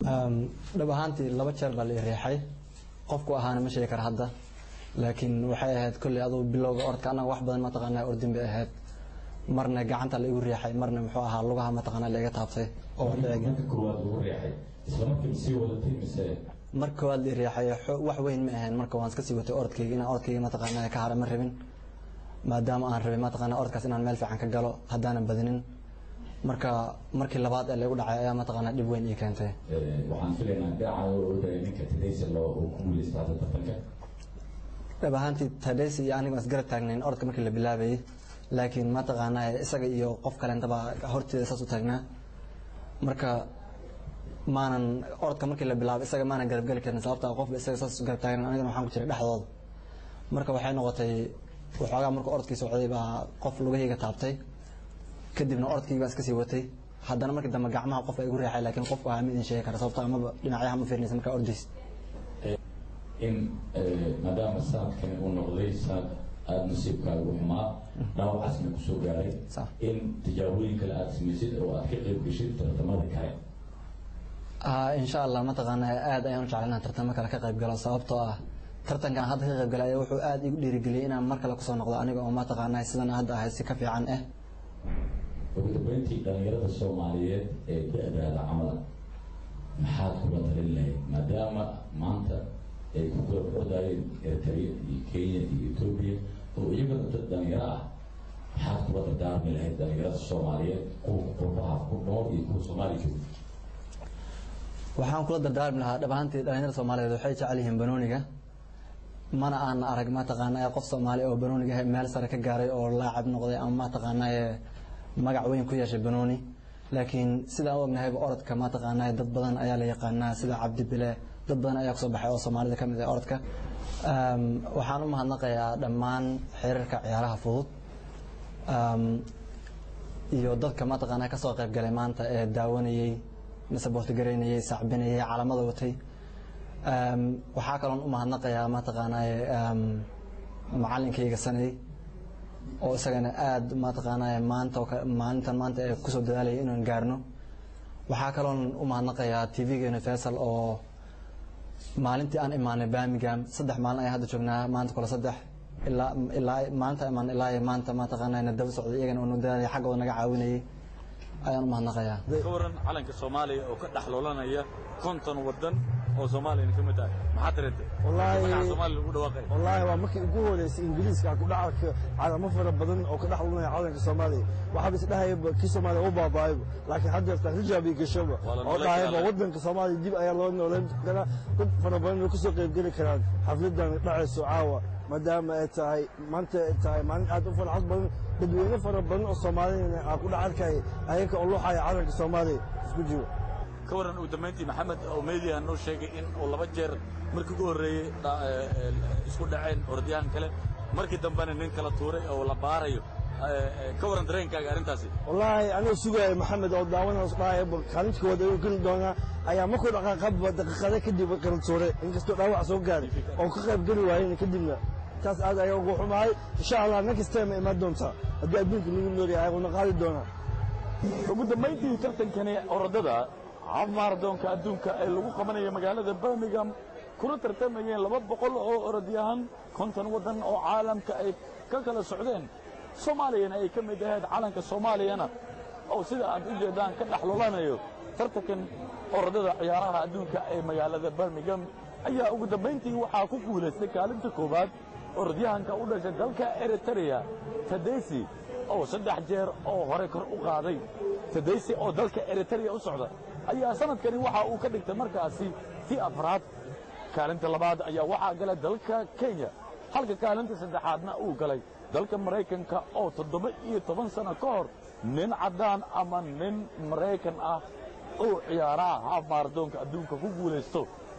dhab ahaantii laba jeer baa la i riixay qofku ahaana ma sheegi kara hadda laakiin waxay ahayd kolley aduu bilowga orodka annaga wax badan mataqaanaa ordin bay ahayd marna gacanta la igu riixay marna muxuu ahaa lugaha mataqaanaa la iga taabtay oo marka koowaad lagu riixay isla markiiba sii wadatay mise mar koowaad la i riixay wax weyn ma ahayn marka waan iska sii watay orodkayga inaan orodkayga mataqaanaa ka hara ma rabin maadaama aan rabay mataqaanaa orodkaas inaan meel fiican ka galo haddaanan badinin marka markii labaad ee laygu dhacay ayaa mataqaanaa dhib weyn ii keentay waxaan filaynaa dhinacaa oo ordaya ninka tadaysa loo uu ku guulaysta hadda tartanka dhab ahaantii tadhaysi iyo aniga waan isgarab taagnayn orodka markii la bilaabayay laakiin mataqaanaa isaga iyo qof kaleentaba horteeda saas u taagnaa marka maanan orodka markii la bilaabay isaga maanan garabgeli karin sababta qofba isaga saas garab taagnan anigana waxaan ku jiray dhexdooda marka waxay noqotay waxoogaa marka orodkii socday baa qof lugahayga taabtay kadibna orodkii baan iska sii watay haddana markii dambe gacmaha qof ay igu reexay laakiin qofku ahaa ma idin sheegi kara sababta amaba dhinacyaha ma fiirinaysa markaa ordays in maadaama sanadkani uu noqday sanad aada nasiibkaagu xumaa dhaawacasna kusoo gaaray in tijaabooyin kale aada samaysid oo aad ka qayb geshid tartamada kale insha allah mataqaanaa aad ayaan u jeclay inaan tartamo kale ka qayb galo sababtoo ah tartankan hadda ka qayb galay ayaa wuxuu aada igu dhiirigeliyey inaan mar kale kusoo noqdo aniga oo mataqaanaa sidan hadda ahayd si ka fiican ah ugu dambeyntii dhallinyarada soomaaliyeed ee da-daada camala maxaad kula talin lahayd maadaama maanta ay ku kala ordayeen eritrea iyo kenya iyo etoobiya oo iyagana dad dhalinyaro ah maxaad kula dardaarmi lahayd dhallinyarada soomaaliyeed kuwa qurbaha ku nool iyo kuwa soomaaliya jooga waxaan kula dardaarmi lahaa dhab ahaantii dhalinyarada soomaaliyeed waxay jecel yihiin banooniga mana aan arag mataqaanaa qof soomaali oo banooniga meel sare ka gaaray oo laacab noqday ama mataqaanaa magac weyn ku yeeshay banooni laakiin sidaan u ognahayba orodka mataqaanaa dad badan ayaa la yaqaanaa sida cabdi bile dad badan ayaa kusoo baxay oo soomaalida ka mid ah orodka waxaan u mahadnaqayaa dhammaan xiriirka ciyaaraha fudud iyo dadka mataqaanaa kasoo qayb galay maanta ee daawanayey saboortigaraynayey sacbinayey calamada watay waxaa kaloon u mahadnaqayaa mataqaanaa macalinkayga sanay oo isagana aada mataqaanaa maanta maalintan maanta ee kusoo dadaalaya inaan gaarno waxaa kaloon u mahadnaqayaa t v-ga universal oo maalintii aan imaanay birmingham saddex maalin ayaan hadda joognaa maanta kale saddex ilaa ilaa maalinta imaan ilaa maanta mataqaanaa na daba socday iyagana oo noo dadaalaya xaggooda naga caawinayay ayaan u mahadnaqayaa ka waran calanka soomaaliya oo ka dhex loolanaya konton wadan oo soomaaliyana ka mid tahay maxaad dareentay magaca soomaaliya lagu dhawaaqay wallaahi waa markii ugu horeysay ingiriiska ku dhaca calamo fara badan oo ka dhex lunaya calanka soomaaliya waxaaba isdhahayaba kii soomaaliya u baaba'ayba laakiin hadda yartaa rijaab iyo gashaba oo dhahayba waddanka soomaaliya dib ayaa loo nooleyn karaa dad fara badan oo kasoo qaybgeli karaan xafladan dhacayso caawa maadaama ay tahay maanta ay tahay maalin aad u farxad badan dadweyne fara badan oo soomaaliyana aa ku dhex arkaya ayaga oo luuxaya calanka soomaaliya isku jiro ka waran ugu dambayntii maxamed oo media noo sheegay in uu laba jeer markii ugu horreeyey isku dhaceen orodyahan kale markii dambena nin kala tuuray oo la baarayo ka waran dareenkaaga arrintaasi wallaahi anuu sugaayo maxamed oo daawanaas dhahaya kaalinta koowaad ayuu geli doonaa ayaa markuu dhaqaaqaba daqiiqada kadib kala tuuray inkastoo dhaawac soo gaaray oo ka qayb geli waayeen kadibna taas aad ayaa ugu xumahay insha allah next time imaan doontaa haddii adduunka nagu noolyahay una qaadi doonaa ugu dambayntii tartankani orodada haf maaradoonka adduunka ee lagu qabanayo magaalada birmingham kuna tartamayeen laba boqol oo orodyahan konton waddan oo caalamka ay ka kala socdeen soomaaliyana ay ka mid ahayd calanka soomaaliyana oo sida aad u jeeddaan ka dhex lolanayo tartankan orodada ciyaaraha adduunka ee magaalada birmingham ayaa ugu dambayntii waxaa ku guulaystay kaalinta koowaad orodyahanka u dhashay dalka eritrea tadesi oo saddex jeer oo hore kor u qaaday tadesi oo dalka eritrea u socda ayaa sanadkani waxa uu ka dhigtay markaasi tii afraad kaalinta labaad ayaa waxaa galay dalka kenya halka kaalinta saddexaadna uu galay dalka maraykanka oo toddoba iyo toban sano ka hor nin caddaan ama nin maraykan ah oo ciyaaraha haaf maaradoonka adduunka ku guulaysto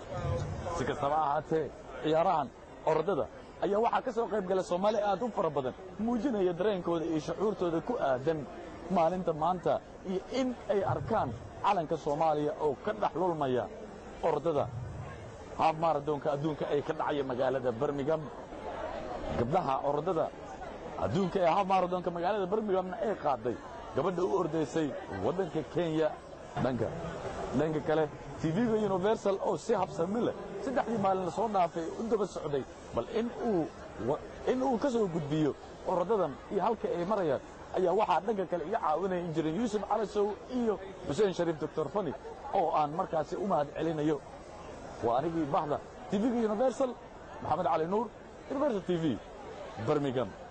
si kastaba ahaatee ciyaarahan orodada ayaa waxaa ka soo qayb galay soomaali aad u fara badan muujinaya dareenkooda iyo shucuurtooda ku aadan maalinta maanta iyo in ay arkaan calanka soomaaliya oo ka dhex lulmaya orodada haaf maaradoonka adduunka ee ka dhacaya magaalada birmingham gabdhaha orodada adduunka ee haaf maaradoonka magaalada birminghamna ay qaaday gabadha u ordaysay waddanka kenya dhanka dhanka kale tv-ga universal oo si habsami leh saddexdii maalin lasoo dhaafay u daba socday bal in uu in uu ka soo gudbiyo oradadan iyo halka ay marayaan ayaa waxaa dhanka kale iga caawinaya injineer yuusuf calasow iyo xuseen shariif doctor fani oo aan markaasi u mahad celinayo waa anigii bahda tv-ga universal maxamed cali nuur universal t v birmingham